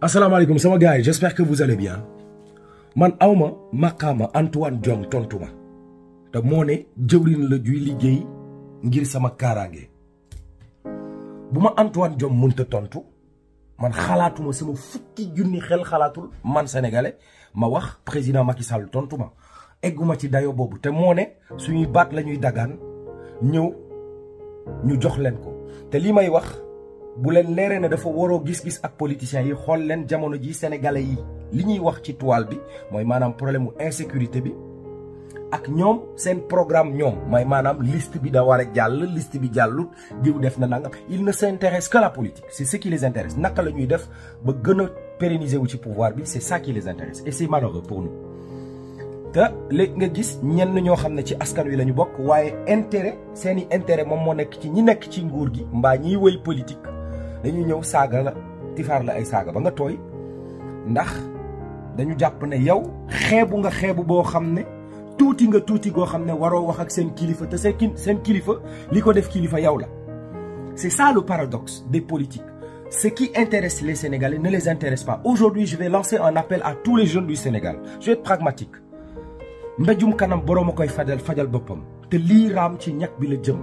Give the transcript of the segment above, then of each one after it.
asalaamaaleykum sama gars yi j'espère que vous allez bien man awma maqaama Antoine Diome tontu ma te moo ne jëwrin la juy liggéey ngir sama kaaraange bu ma Antoine Diome mënta tontu man xalaatuma sama fukki junni xel xalaatul man sénégalais ma wax président Macky Sall tontu ma egguma ci dayo boobu te moo ne suñuy baat la ñuy dagaan ñëw ñu jox leen ko te lii may wax bu leen leeree ne dafa waroo gis-gis ak politiciens yi xool leen jamono ji sénégalais yi li ñuy wax ci toile bi mooy maanaam problème mu insécurité bi ak ñoom seen programme ñoom mooy maanaam liste bi da war a jàll liste bi jàllut diw def na nangam il ne s'intéresse que la politique c'est ce qui les intéresse naka la ñuy def ba gën a pérenniser wu ci pouvoir bi c'est ça qui les intéresse et c'est malheureux pour nous te léegi nga gis ñenn ñoo xam ne ci askan wi la ñu bokk waaye intérêt seeni intérêt moom moo nekk ci ñi nekk ci nguur gi mbaa ñiy wëy politique dañu ñëw saaga la tifaar la ay saaga ba nga tooy ndax dañu jàpp ne yow xeebu nga xeebu boo xam ne tuuti nga tuuti goo xam ne waroo wax ak seen kilifa te seen seen kilifa li ko def kilifa yow la c'est ça le paradoxe des politiques ce qui intéresse les Sénégalais ne les intéresse pas aujourd'hui je vais lancer un appel à tous les jeunes du Sénégal je vais être pragmatique mbéjum kanam boroom a koy fajal fajal boppam te lii raam ci ñag bi la jëm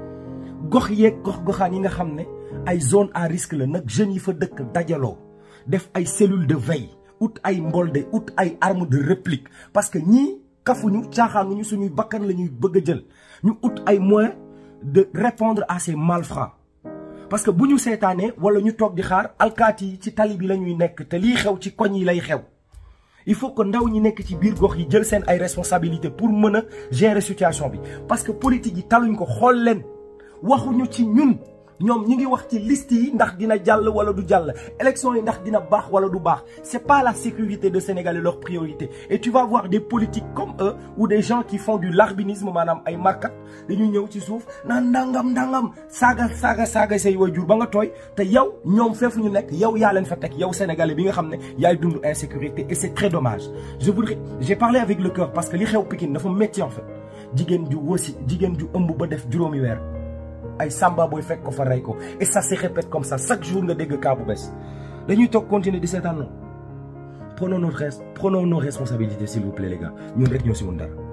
gox yeeg gox goxaan yi nga xam ne ay zone à risque la nag jeunes yi fa dëkk dajaloo def ay cellules de veille ut ay mbolde ut ay armes de réplique parce que ñii kafuñu caaxaanuñu suñuy bakkan la ñuy bëgg a jël ñu ut ay moyens de répondre à ces malfrats parce que bu ñu seetaanee wala ñu toog di xaar alkaati yi ci tali bi la ñuy nekk te lii xew ci koñ yi lay xew il faut que ndaw ñi nekk ci biir gox yi jël seen ay responsabilités pour mën a gérer situation bi parce que politique yi taluñ ko xool leen waxuñu ci ñun ñoom ñi ngi wax ci liste yi ndax dina jàll wala du jàll élection yi ndax dina baax wala du baax c'est pas la sécurité de Sénégal leur priorité et tu vas voir des politiques comme eux ou des gens qui font du larbinisme maanaam ay markat dañuy ñëw ci suuf naan ndangam ndangam saaga saaga saaga say waajur ba nga tooy te yow ñoom feefu ñu nekk yow yaa leen fa teg yow sénégalais bi nga xam ne yaay dund insécurité et c'est très dommage je voudrais j'ai parlé avec le cœur parce que li xew Pikine dafa métti en fait jigéen ju wasi jigéen ju ëmb ba def juróomi weer ay samba booy fekk ko fa rey ko et ça se répète comme ça chaque jour nga dégg cas bu bees dañuy toog continuer di seetaan noonu prenons notre prenons nos responsabilités s'il vous plaît les gars ñun rek ñoo si mun dara